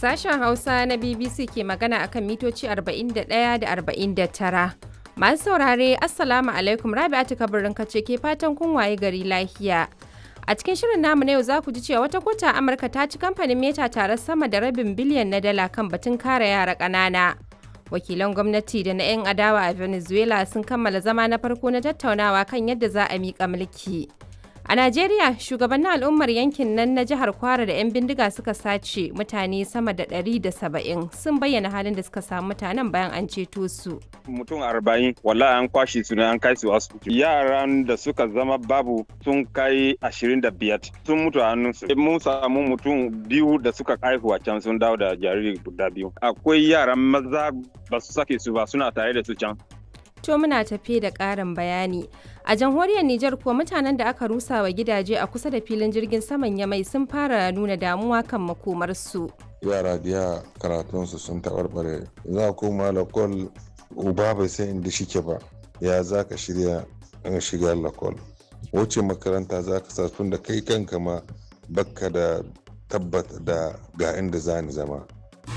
Sashen Hausa na BBC ke magana akan mitoci 41 da 49. Masu saurare, Assalamu alaikum Rabi'atu kabirin kace ke fatan kun waye gari lafiya. A cikin shirin namu na yau za ku ji cewa wata kota Amurka ta ci kamfanin Meta tare sama da rabin biliyan na dala kan batun kare yara ƙanana. Wakilan gwamnati da na 'yan adawa a Venezuela sun kammala zama na farko na tattaunawa kan yadda za a miƙa mulki. A Najeriya, shugabannin al'ummar yankin nan na jihar Kwara da 'yan bindiga suka sace mutane sama da 170 sun bayyana halin da suka samu mutanen bayan an ceto su. Mutum arba'in wallahi an kwashe su ne an kai su asibiti. Yaran da suka zama babu sun kai ashirin da biyar sun mutu a hannunsu. Mun samu mutum biyu da suka haihu a can sun dawo da jariri guda biyu. Akwai yaran maza ba su sake su ba suna tare da su can. To muna tafe da ƙarin bayani. A jamhuriyar Nijar kuwa mutanen da aka rusa wa gidaje a kusa da filin jirgin saman Yamai sun fara nuna damuwa kan makomarsu. Yara biya karatunsu sun taɓarɓare. Za koma lakol uba bai san inda shike ba. Ya za ka shirya in shiga lakol. Wuce makaranta za ka sa tun da kai kanka ma bakka da tabbata da ga inda za ni zama.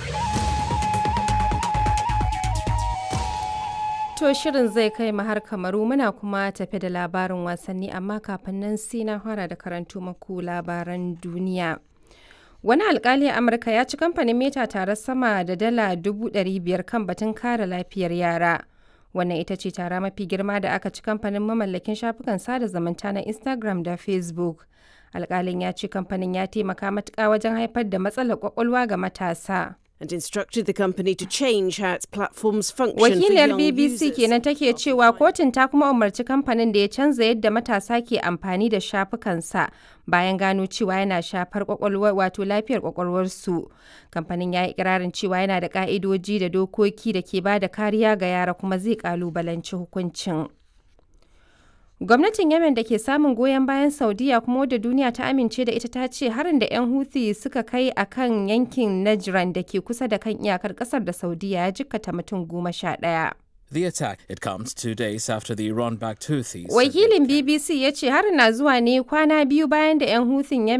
To shirin zai kai mu har kamaru muna kuma tafe da labarin wasanni amma kafin nan sai na fara da karanto maku labaran duniya. Wani alkali a Amurka ya ci kamfanin Meta tare sama da dala dubu biyar kan batun kare lafiyar yara. Wannan ita ce tara mafi girma da aka ci kamfanin mamallakin shafukan sada zumunta na Instagram da Facebook. Alkalin ya ce kamfanin ya taimaka matuƙa wajen haifar da matsalar kwakwalwa ga matasa. and instructed the company to change how its platforms function Wakiliyar for young BBC users. kenan take cewa kotun ta kuma umarci kamfanin da ya canza yadda matasa ke amfani da shafukansa bayan gano cewa yana shafar kwakwalwar wato lafiyar kwakwalwarsu. Kamfanin ya yi ikirarin cewa yana da ka'idoji da dokoki da ke ba da kariya ga yara kuma zai kalubalanci hukuncin. Gwamnatin Yemen da ke samun goyon bayan Saudiya kuma wadda duniya ta amince da ita ta ce harin da 'yan Houthi suka kai a kan yankin Najran da ke kusa da kan iyakar kasar da Saudiya ya jikkata mutum goma sha ɗaya. The attack it comes two days after the Iran-backed Houthis. said they Wakilin BBC ya ce harin na zuwa ne kwana biyu bayan da 'yan Houthing Yemen